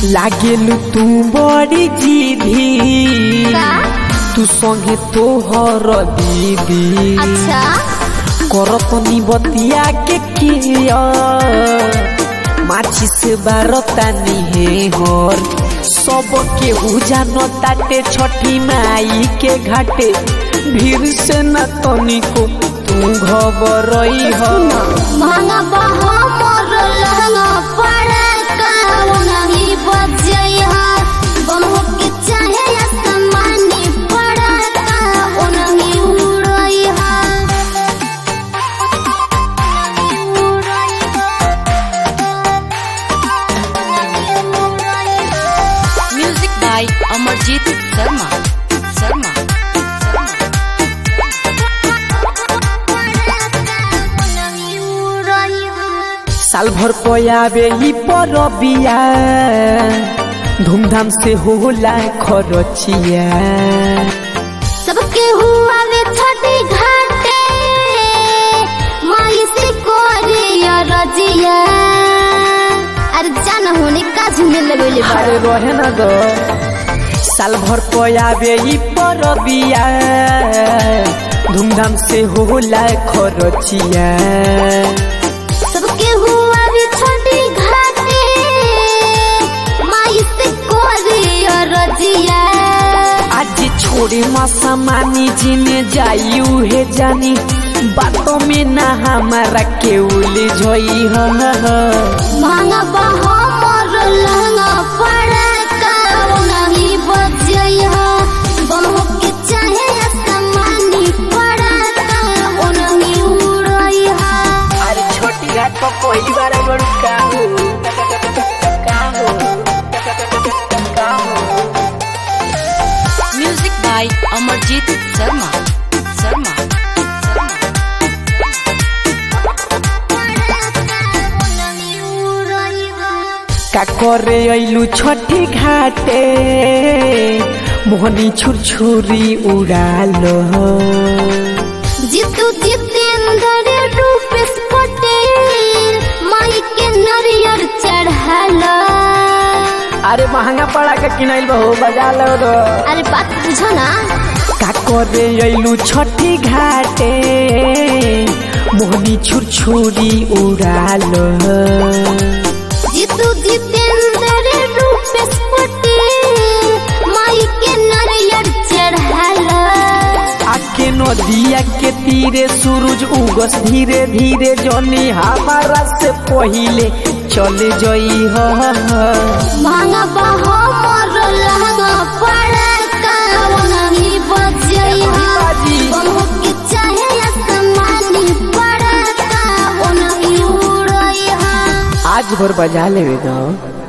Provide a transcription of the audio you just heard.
लागेलु तू बड़ी जीधी का तू संगे तोहर दीदी अच्छा करतनी बतिया के किया माचिस बारतानी हे हर सब के जानो ताटे छठी माई के घाटे भीड़ से न तनिको तू घबरई हो महंगा बहा मोर लहंगा पड़ा का नहीं बजई हा बमहो के चाहे आसमानी पड़ा का नहीं उड़ई हा Music by Amarjit Sharma. Sharma. साल भर पयाबे ही परबिया धूमधाम से होला खरचिया सबके हुआ वे छठी घाटे माई से कोरे रजिया अरे जान होने का झूमे लगेले अरे बड़ा रहे ना दो साल भर पयाबे ही परबिया धूमधाम से होला खरचिया सबके हुआ वे छठी घाटे माई से कोरे रजिया आज छोड़े मासा मानी जिने जाई उहे जानी बातों में ना हमारा के उलझई ह महंगा बहा मोर लहंगा पड़ा का नहीं बजई हा बमहो के चाहे आसमानी पड़ा का नहीं उड़ई हा अरे छोटी घाट पर पहली बार आई बड़ू का हो का हो का हो Music by Amarjit Sharma. Sharma. का करे अइलू छठी घाटे मोहनी छुरछुरी उड़ालो जितु जितेंद्र रूपेश पटेल माई के नरियर चढ़ाला अरे महंगा पड़ा के किनाइल बहो बजा लो रो अरे बात बुझो ना का करे अइलू छठी घाटे मोहनी छुरछुरी उड़ालो जितु जितेंद्र रूपेश पटेल माई के नरियर चढ़ाला आके नदिया के तीरे सूरज उगस धीरे धीरे जनी हमारा से पहिले चले जई ह महंगा बहा मोर लहंगा पड़ा का नहीं बजई हा बमहो के चाहे आसमानी पड़ा का नहीं उड़ई हा आज भर बजा लेवे दो